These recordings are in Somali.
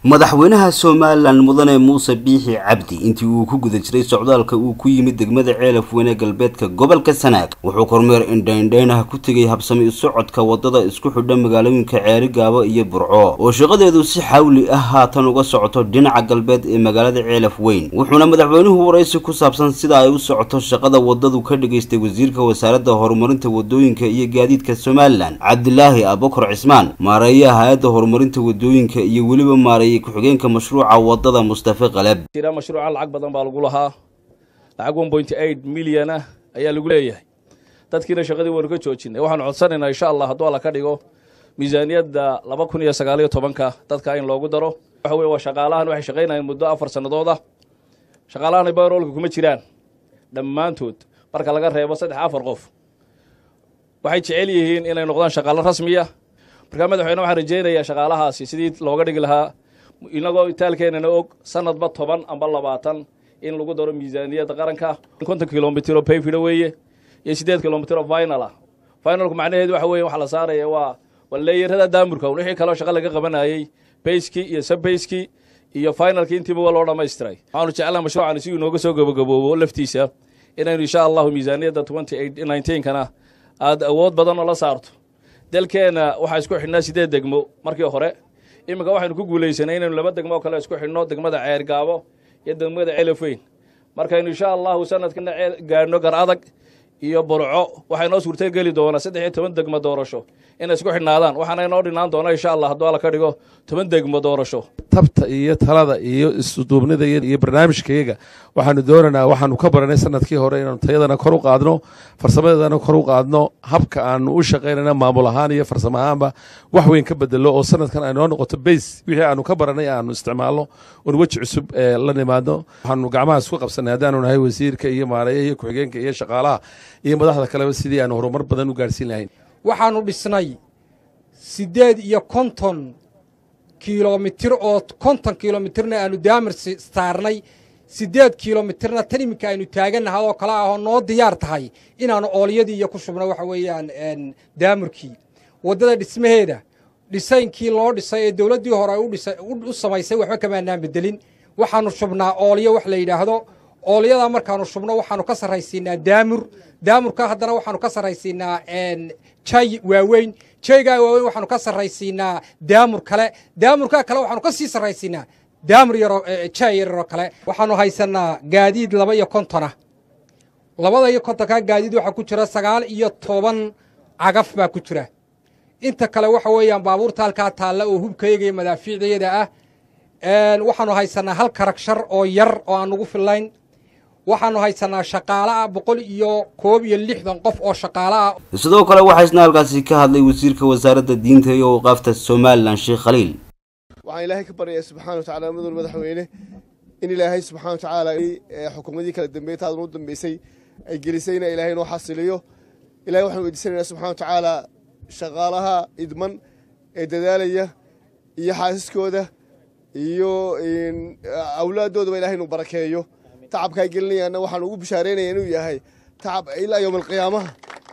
madaxweynaha somalilan mudane muuse biixi cabdi intii uu ku guda jiray socdaalka uu ku yimid degmada ceelaf weyne galbeedka gobolka sanaag wuxuu kormeer indhaindhaynah ku tegay habsami socodka wadada isku xidha magaalooyinka ceeri gaabo iyo burco oo shaqadeedu si xawli ah haatan uga socoto dhinaca galbeed ee magaalada ceelaf weyn wuxuuna madaxweynuhu waraysi ku saabsan sida ay u socoto shaqada wadadu ka dhigaystay wasiirka wasaaradda horumarinta wadooyinka iyo gaadiidka somalilan cabdilaahi abukar cismaan maareeyaha hay-adda horumarinta wadooyinka iyo weliba maareeye ku-xigeenka mashruuca wadada mustafe qaleb jira mashruuca lacag badan baa lagu lahaa lacag one point eight milyan ah ayaa lagu leeyahay dadkiina shaqadii waynu ka joojinay waxaanu codsanaynaa insha allah hadduu alla ka dhigo miisaaniyadda laba kun iyo sagaaliyo tobanka dadka in loogu daro waxa weye waa shaqaalahan waxay shaqaynayeen muddo afar sannadood ah shaqaalahan baroolka kuma jiraan dhammaantood marka laga reebo saddex afar qof waxay jecel yihiin inay noqdaan shaqaalo rasmiya markaa madaxweyne waxaan rajaynayaa shaqaalahaasi sidii looga dhigi lahaa inagoo itaalkeenana og sanadba toban amba labaatan in lagu daro miisaaniyadda qaranka konton kilomitr oo bayfida weeye iyo siddeed kilomitr oo final ah finalku macnaheedu waxa weye waxa la saaraya waa waa leeyarada daamurka wixii kaloo shaqa laga qabanayey bayskii iyo sabayskii iyo finalkii intiiba waa loo dhammaystiray waxaanu jeclaa mashruucan si inooga soo gabagaboobo laftiisa inaynu insha allahu miisaaniyadda twenty eight nineteenkana aada awood badan oo la saarto dalkeenna waxaa isku xidhnaa sideed degmo markii hore iminka waxaynu ku guulaysanay inaynu laba degmo oo kale isku xidhno degmada ceer gaabo iyo degmada ceelafweyn markaynu insha allahu sanadkana gaadhno gar adag iyo burco waxaa inoo suurta geli doonaa saddex iyo toban degmo doorasho inay isku xidhnaadaan waxaana inoo dhinaan doona insha allah hadduu alla ka dhigo toban degmo doorasho tabta iyo talada iyo isduubnida iyo barnaamijkayaga waxaanu doonaynaa waxaanu ka baranay sanadkii hore inaanu tayadana kor u qaadno farsamadeedana kor u qaadno habka aanu u shaqaynayna maamul ahaan iyo farsamo ahaanba wax weyn ka bedelo oo sanadkan ay noo noqoto bays wixii aanu ka baranay aanu isticmaalno oon weji cusub la nimaadno waxaanu gacmaha isku qabsanay haddaanu nahay wasiirka iyo maareeyaha iyo ku-xigeenka iyo shaqaalaha iyo madaxda kaleba sidii aanu horumar badan u gaarhsiin lahayn waxaannu dhisnay siddeed iyo konton kilomitir oo konton kilomitirna aanu daamir saarnay siddeed kilomitirna tan iminka aynu taagannahay oo kale ahoo noo diyaar tahay inaannu oolyadii iyo ku shubno waxa weeyaan daamurkii waddada dhismaheeda dhisaynkii loo dhisay ee dawladdii hore u samaysay waxba kamaanaan beddelin waxaannu shubnaa oolyo wax la yidhaahdo oolyadaa markaannu shubno waxaannu ka sarraysiinaa daamur daamurka haddana waxaannu ka sarraysiinaa jay waaweyn jaygaa waaweyn waxaanu ka sarraysiinaa daamur kale daamurkaa kale waxaanu ka sii sarraysiinaa daamur yaroo jay yararoo kale waxaannu haysannaa gaadiid laba iyo kontona labada iyo kontonkaa gaadiid waxaa ku jira sagaal iyo toban cagaf baa ku jira inta kale waxa weeyaan baabuurta halkaa taalla oo hubkayaga iyo madaafiicdayada ah waxaannu haysannaa hal karagshar oo yar oo aan nugu fillayn waxaannu haysannaa shaqaale ah boqol iyo koob iyo lixdan qof oo shaqaale ah sidoo kale waxaa isna halkaasi ka hadlay wasiirka wasaaradda diinta iyo awqaafta somalilan sheekh khaliil waxaan ilaahay ka baryayaa subxana wa tacala mudul madaxweyne in ilaahay subxana wa tacaala xukuumadii kala dambeeyey taadan u dambeysay ay gelisayna ilaahay inoo xasiliyo ilahay waxaan weydiisanaynaa subxana wa tacaala shaqaalaha idman ee dadaalaya iyo xaasiskooda iyo awlaaddoodaba ilahay inuu barakeeyo tacabka ay gelinayaanna waxaan ugu bishaareynaya inuu yahay tacab ilaa yowma alqiyaamaha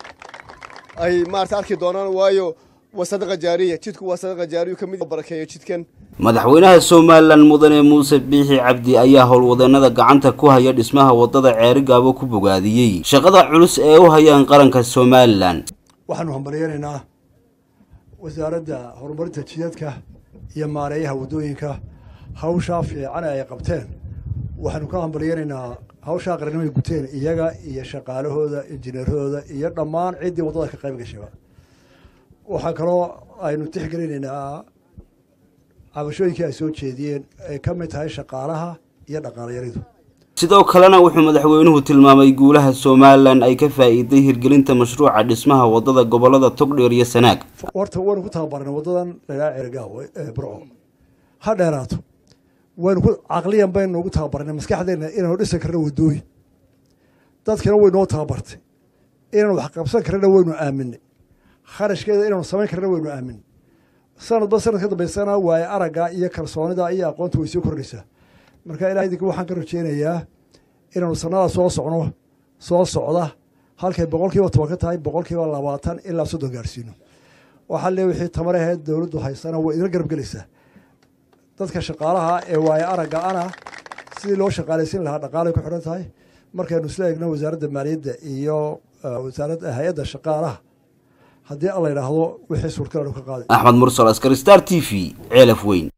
ay maarata arki doonaan waayo waa sadaqa jaariya jidku waa sadaqa jaariyu ka mid barakeeyo jidkan madaxweynaha somalilan mudane muuse biixi cabdi ayaa howlwadeenada gacanta ku haya dhismaha wadada ceeri gaabo ku bogaadiyey shaqada culus ee u hayaan qaranka somalilan waxaanu hambalyaynaynaa wasaaradda horumarinta jidadka iyo maareeyaha waddooyinka hawshaa fiican ay qabteen waxaanu ka hambalyaynaynaa hawshaa qarannimay guteen iyaga iyo shaqaalahooda injineerahooda iyo dhammaan ciddii waddada ka qayb gashaba waxaa kaloo aynu tixgelinaynaa cabashooyinkii ay soo jeediyeen ay ka mid tahay shaqaalaha iyo dhaqaalayaridu sidoo kalena wuxuu madaxweynuhu tilmaamay guulaha somalilan ay ka faa'iiday hirgelinta mashruuca dhismaha waddada gobollada togdheer iyo sanaag horta waynu ku tababarnay waddadan ladhaha ceergaawo ee burco ha dheeraato waynu ku caqliyan baynu ugu tababarnay maskaxdeenna inaanu dhisan karno waddooyin dadkina waynoo tababartay inaanu wax qabsan karana waynu aaminay kharashkeeda inaanu samayn karna waynu aaminay sanadba sanad ka dambaysana waaye aragga iyo kalsoonida iyo aqoonta way soo kordhaysaa marka ilahay idinka waxaan ka rajeynayaa inaanu sannadaa soo socno soo socda halkay boqol kiiba toban ka tahay boqol kiiba labaatan ilaa soddon gaarsiino waxaa lee wixii tamaraheed dowladdu haysana way idinla garab gelaysaa dadka shaqaalaha ee waayo aragga ana sidii loo shaqaalaysiin lahaa dhaqaalay ku xidhan tahay markaynu isla eegno wasaaradda maaliyadda iyo wasaaradda hay-adda shaqaalaha haddii alla yidhaahdo wixii suurtagal ka qaaday axmed mursal askari star t v ceelaf weyn